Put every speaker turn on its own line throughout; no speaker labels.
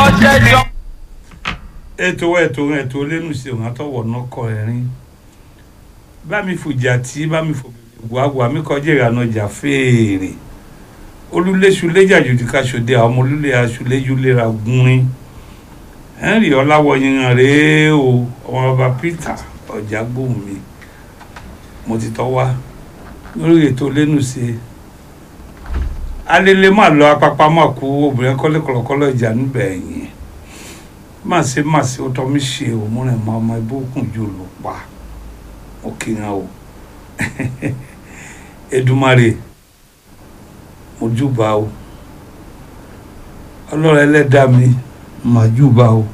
jẹjọ.
ètò ètò ètò lẹ́nu sí òun àtọwọ̀ nọkọ ẹ̀rín bá mi fòjà tí bá mi fò wàwà mi kọjá ìrànà ọjà fèèrè olúléṣu léjàjòjì káṣọdé àwọn ọmọ olúlé aṣọléjú léra gúnrin henry ọláwọyìnrán rèé o ọmọ bàbá peter ọjà gbóhùn mi mo ti tọ́ wá lórí ètò lẹ́nu sí i alele máa lọ apapa máa kú obìnrin kọ́lé kọ̀lọ̀kọ́lọ̀ ìjà níbẹ̀ yẹn má ṣe má ṣe ó tọ́ mi ṣe òmùrìn máa ọmọ ibò kùn jù ló pa ó kíran o Èdùmàrè mo júbà o ọlọ́run ẹlẹ́dàá mi mà júbà o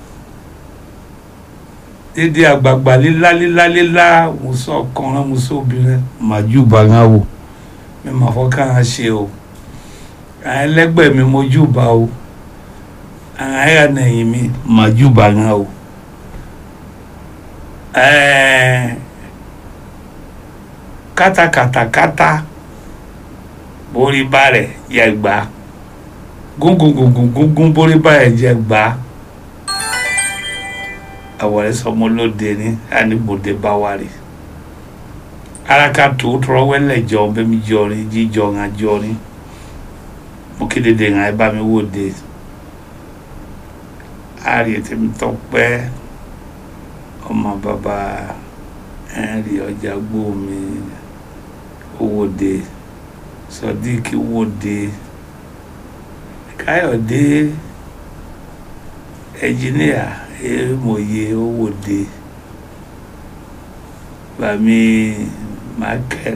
dédé àgbààgbà lílá lílá lílá mo sọ ọkùnrin mo sọ obìnrin mà júbà ń wò mi mà fọkàn á ṣe o àwọn ẹlẹgbẹ́ mi mo júbà o àwọn ẹyà nẹ̀yìn mi mà júbà ń o ẹẹ kátàkátàkátà borí bá rẹ̀ yẹ gbà gúngúngúngúngún borí bá rẹ̀ jẹ gbà àwọ̀rẹ́ sọmọ lóde ní àníbòde bá wà rí araka tó tọrọ wẹ́lẹ̀ jọ bẹ́mi jọrin jíjọ ńà jọrin mo kéde de ńà ẹ bá mi wò de ààrẹ tèmi tọpẹ́ ọmọ bàbá ẹnrì ọjà gbómi owóde sọdíkì wòde káyọ̀dé ẹnjìníà èèmọye owóde bàmí michael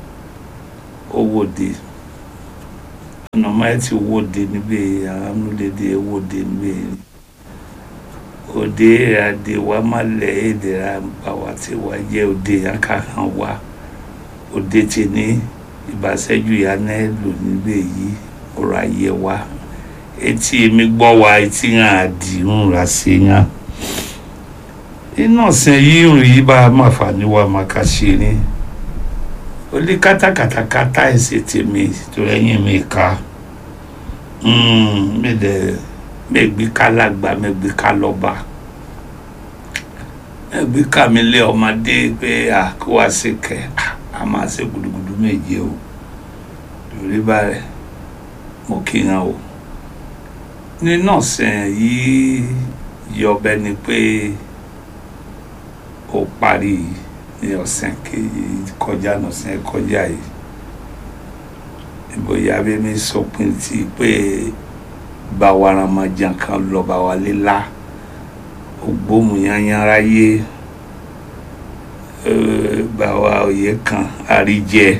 owóde ọ̀nàmọ́ ẹ ti wòde níbẹ̀ àwọn amúlédè wòde níbẹ̀ òde àdè wa má lẹ̀ èdè ra bá wa tí wa jẹ́ òde akahàn wa òde tí ní ìbáṣẹ́jú ya náà lò níbẹ̀ yìí ọ̀rọ̀ ayé wa etí èmi gbọ́ wa etí hàn àdìrún ra sí hàn iná ọ̀sẹ̀ yìí rìn yìí bá má fà ní wa má ká ṣe ní olí kátàkátàkátà ẹ̀sẹ̀ tèmi tó ẹ̀yìn mi ká mi dẹ̀ mẹgbẹ kálàgbà mẹgbẹ kálọba mẹgbẹ kàmílẹ ọmọdé pé à kó wá sí kẹ a máa ṣe gudugudu méje o lórí báyìí mo kíran o nínú ọ̀sẹ̀ yìí yọbẹ ni pé ó parí ní ọ̀sẹ̀ kejì kọjá ọ̀sẹ̀ kọjá yìí ìbòyá bí mi sọpin tí pé bawa ramajan kan lọ bawa lílá ògbómùyányánra yé bawa òye kan àríjẹ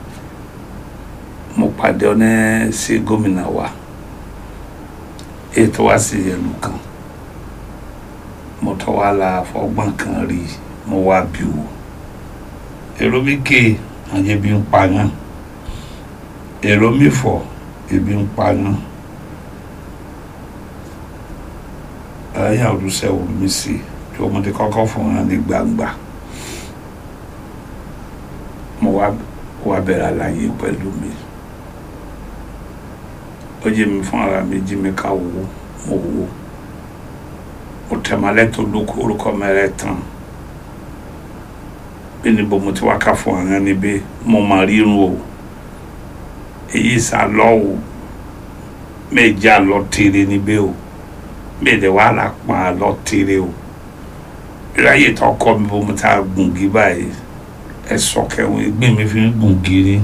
mo pàdé ọ́nẹ́ sí gómìnà wa ètò wa sí ìlú kan mo tọ́ wa la fọgbọ́n kan rí mo wá bí o èrò mi ké àjẹbí ń pa yán èrò mi fọ ebi ń pa yán. ẹyà olùsẹ omi sí tí ọmọdé kọ́kọ́ fún wọn ní gbangba mo wá wá bẹ̀rẹ̀ àlàyé pẹ̀lú mi ó jẹ́ mi fún ara mi jí mi ká wò mo wò mo tẹ̀mọ́lẹ́ tó lóko orúkọ mẹ́rẹ̀ tán bí níbo mo ti wá ká fún àwọn níbí mo mà rírun o èyí sá lọ́wọ́ méjì àlọ́ tèrè níbí o mẹ́ẹ̀dẹ̀ wà lá pa lọ tere o ìráyè tó kọ́ mi bó mo ta gùngì báyìí ẹ̀sọ́ kẹwọn ẹgbẹ́ mi fi ń gùngì ni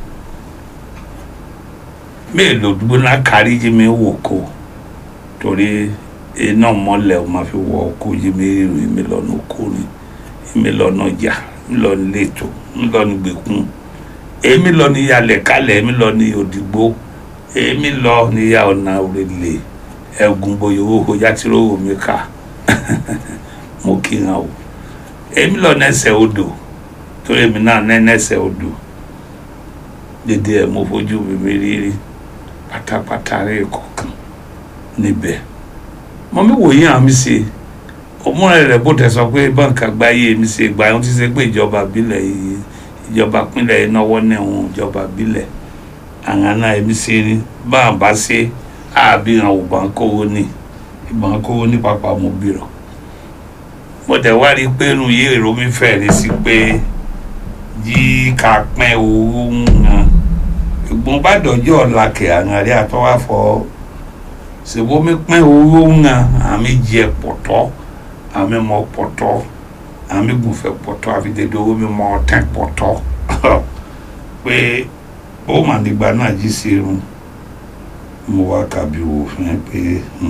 mẹ́ẹ̀lò dúró náà kárí yé mi wò kó torí iná mọ́lẹ̀ o máa fi wọ ọkọ yé mi rìn mi lọ́nà oko ni mi lọ́nà ọjà mi lọ́nà lẹ́tọ̀ mi lọ́nà gbẹ̀kún èmi lọ ní yalẹ̀ kálẹ̀ èmi lọ ní òdìgbò èmi lọ ní ya ọ̀nà òrèlè ẹgùn bóyá owó kọjá tí rówó mi kà mo kí hàn o èmi lọ nẹsẹ odò torí èmi náà nẹ nẹsẹ odò dédé ẹ mo fojú mi rírí pátápátá rẹ kọ̀ọ̀kan níbẹ̀ mo mi wòye hàn mi ṣe òmùrẹ̀ rẹ̀ bó tẹ̀ sọ pé báńkì àgbáyé mi ṣe gbà yín tí ṣe pé ìjọba ìbílẹ̀ yìí ìjọba pínlẹ̀ yìí náwó nẹ̀wọ̀n ìjọba ìbílẹ̀ àwọn náà èmi ṣe ní báwọn bá ṣe àbí hàn ò bá ń kówó ní ìbọn kó ní pápá mo bìrọ̀ mo tẹ̀ wá rí i pé inú yé èrò mi fẹ̀rẹ̀ sí pé yí ká pẹ́ owó ń hàn ìgbọ́n bá dọ̀jọ́ ọ̀la kẹ̀ àrùn rí àtọ́wá fọ́ ṣèbó mi pẹ́ owó ń hàn àmì jẹ pọ̀tọ́ àmì mọ pọ̀tọ́ àmì gùnfẹ̀ pọ̀tọ́ àfi dédé owó mi mọ ọ̀tẹ̀ pọ̀tọ́ pé ó mà nígbà náà jí sí irun mo wá kàbí wò fún ẹ pé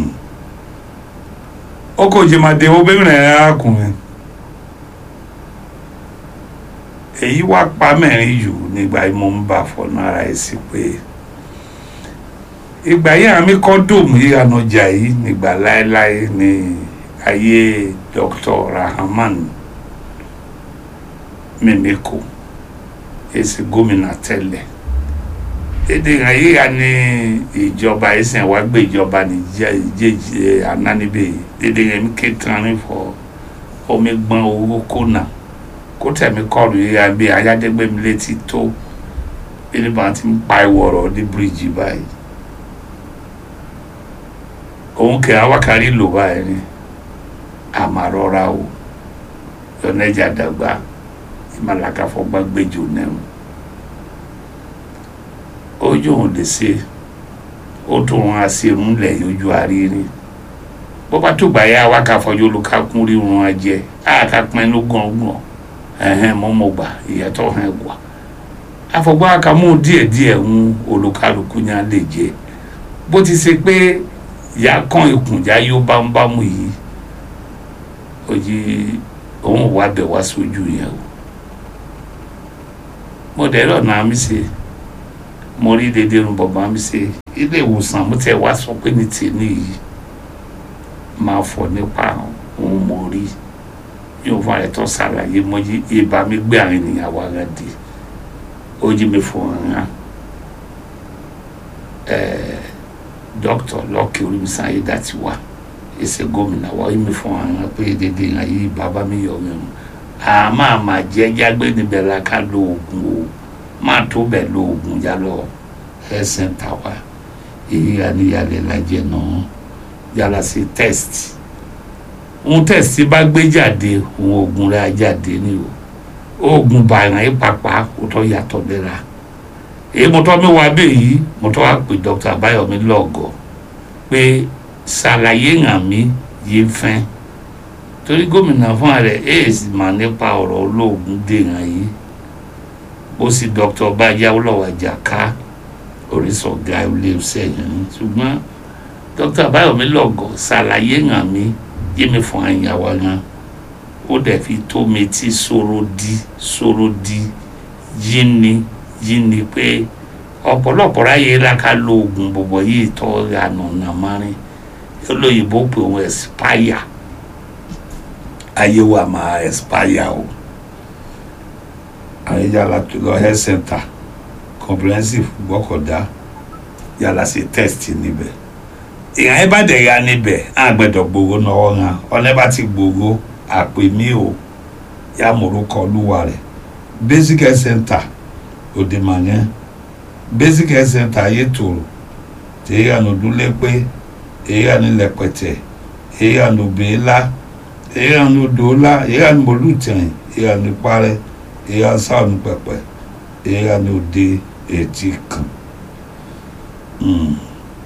ó kò jẹ́ máa de owó bẹ́ẹ̀ rẹ̀ arákùnrin èyí wá pa mẹ́rin jù nígbà yìí mo ń bà fọ́nà ara ẹ̀ sí pé ìgbà yìí àmì kọ́ńdọ̀mù yìí ànájà yìí nígbà láéláé ní ayé Dr. Rahman Mímíkò èsì gómìnà tẹ́lẹ̀ èdè yíya ní ìjọba ẹsẹ̀ wá gbé ìjọba ní jẹjẹ anánibẹ èdè yẹn mi ké tán fọ omi gbọ́n owó kónà kó tẹ̀mí kọlù yíya bí ayádẹ́gbẹ́mi létí tó ẹni bá ti ń pa ìwọ̀rọ̀ ní bíríìjì báyìí òun kẹ́ awákárí lò báyìí ni àmàrọ́ra o yọ̀nẹ́jà dàgbà ìmàlàkàfọ́gbà gbẹ́jọ náà ojú òun lè ṣe ó tún wọn àṣírun lẹ yójú àrírí bó bá tó gbàyà wá ká fọjú olùkákún rírun ajẹ àká pín ló gbọ̀ngbọ̀n ẹ̀hẹ́n mọ́mọ́gbà ìyàtọ̀ hàn wà àfọ̀gbọ́n àkàmú díẹ̀díẹ̀ ń olùkálukú yẹn lè jẹ bó ti ṣe pé ìyá kan ìkùnjà yóò bá ń bámu yìí òjì òun wà bẹ̀ wá sójú yẹn o mo dẹ̀ lọ́nà àmì ṣe mo rí dédé irun bọ̀bọ̀ mi ṣe ilé ìwòsàn mo tẹ̀ wá sọ pé ní tèmi yìí máa fọ nípa òun mo rí yóò fún àyẹ̀tọ́ ṣàlàyé mo yí ibà mi gbé àwọn ènìyàn wá rẹ̀ dé ó jí mi fún ọ̀ràn dókítà lọ́ọ̀kì olùmísàn ayé dàtí wá ẹsẹ̀ gómìnà wá yí mi fún ọ̀ràn pé dédé ìhàn yìí bàbá mi yọ̀ mí mu àmọ́ àmà jẹ́ jágbé níbẹ̀ la ká lo oògùn o máa tó bẹ̀ lo oògùn yá lọ health center wa èyí àníyàlẹ̀ lajẹ náà yàrá sí test ohun test bá gbé jáde ohun oògùn rẹ̀ á jáde ní o oògùn bàrà yìí pàpà kò tó yàtọ̀ lẹ́ra èyí mo tọ́ mi wá bẹ́ẹ̀ yìí mo tọ́ wá pè dr abayomi lọ́gọ̀ pé ṣàlàyé hàn mí yé fẹ́ torí gómìnà fún ààrẹ aids mà nípa ọ̀rọ̀ olóògùn dèèyàn yìí ó sì dr bájá olówó àjàká orísọ̀gá ilé iṣẹ́ yẹn ni ṣùgbọ́n dr báyọ̀mí lọ́gọ̀ ṣàlàyé hàn mí yé mi fún àyàwó yẹn ó dẹ̀ fi tó mi tí sọ̀rọ̀ di sọ̀rọ̀ di yí ni yí ni pé ọ̀pọ̀lọpọ̀ ráyè láka lo oògùn bọ̀bọ̀ yìí tọ́ ìyànà nàmárin olóyìnbó pé òun expire ayé wa máa expire o àyè yàrá tó lọ health center comprehensive gbọ́kọ̀dá yàrá sí test níbẹ̀ ìyàn ẹ bá dẹ̀ ya níbẹ̀ á gbẹ̀dọ̀ gbogbo náwó hàn ọ̀nà bá ti gbogbo àpè mí o yà mọ̀rúkọ olúwa rẹ̀ basic health center òdìmọ̀yẹn basic health center ayé tòrò tèyí ànàdúlé pé èyí ànilẹ̀pẹ̀tẹ̀ èyí ànàbẹ̀ẹ́lá èyí ànàdọ́lá èyí ànàmọ̀lùtẹ̀yìn èyí ànàparẹ́ èyí ànsáànù pẹ̀pẹ̀ èyí ànàdé etí kan. Mm.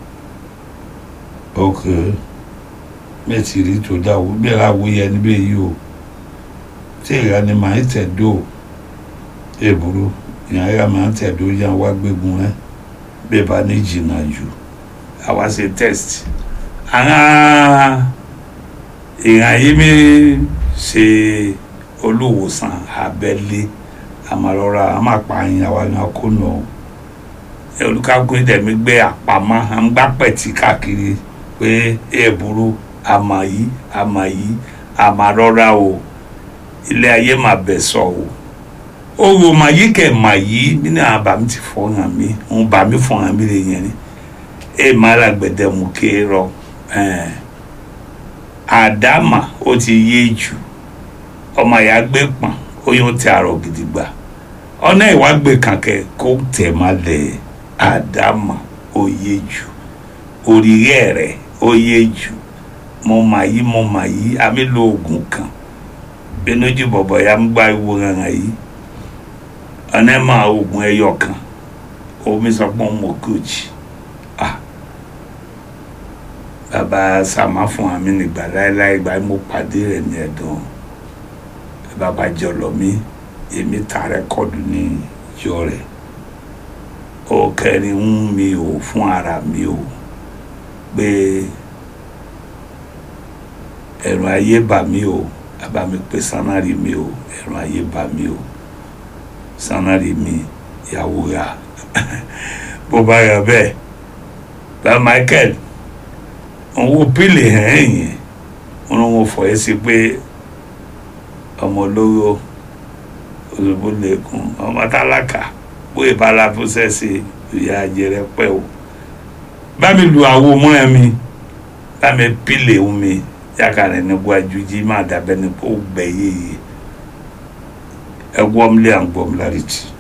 ok mẹ́tì rí tó dáwọ́ bí ẹ̀rọ àwòyẹ níbẹ̀ yìí o tí ìyá ni màá tẹ̀dó èbúrú ìyá ìyá màá tẹ̀dó yá wá gbégun rẹ bẹ́ẹ̀ bá ní jìnnà jù àwa ṣe test àwọn èèyàn yìí mi ṣe olùwòsàn abẹ́lé àmàlọ́ra àmàpààyàn àwa ni a kó nù olùkàkùn dẹ̀mí gbé àpamọ́ à ń gbá pẹ̀tì káàkiri pé èèbúrú àmà yìí àmà yìí àmà rọra o ilé ayé mà bẹ̀ sọ o owó mà yí kẹ̀ mà yí nínú àbámi ti fọ́ hàn mí òun bá mi fọ́ hàn mí lè yẹn ni ẹ má ra gbẹdẹmú ké rọ àdámà ó ti yé jù ọmọ ìyá gbé pọ̀n oyún ti àrò gidigba ọ̀nà ìwágbé kankẹ́ kó tẹ̀ má lẹ̀ àdámà ó yé jù òrìrẹ́ rẹ̀ ó yé jù mo mà yí mo mà yí àmì lo oògùn kan bínújì bọ̀bọ̀ ya ń gbá ìwo hàn yìí ọ̀nà ẹ̀ máa oògùn ẹyọ kan omi sọ pé mo kojì ah bàbá sàmá fún àmì nígbà láéláé ìgbà mo pàdé rẹ̀ ní ẹ̀dùn bàbá jọlọ mi èmi ta rẹ́kọ̀dù ní ìjọ rẹ̀ ó kẹrin ń mi ò fún ara mi ò pé ẹ̀rù ayé bà mí o bàbá mi pé sanari mi o ẹ̀rù ayé bà mí o sanari mi ìyàwó ya bó bá yọ bẹ́ẹ̀ bá Michael òun wo pílì hàn yẹn wọn wọn fọ ẹ sí pé ọmọ olówó òṣùbù lẹkùn ọmọ tálákà bóyá bala fúnṣẹ́sì ìyá àjẹrẹ pẹ́ o bá mi lu àwo mọ́ ẹ mi bá mi pílì omi yakare ne bu adwudzi ma dabe ne po gbɛ yeye ɛgbɔm lé agbɔm la ri ti.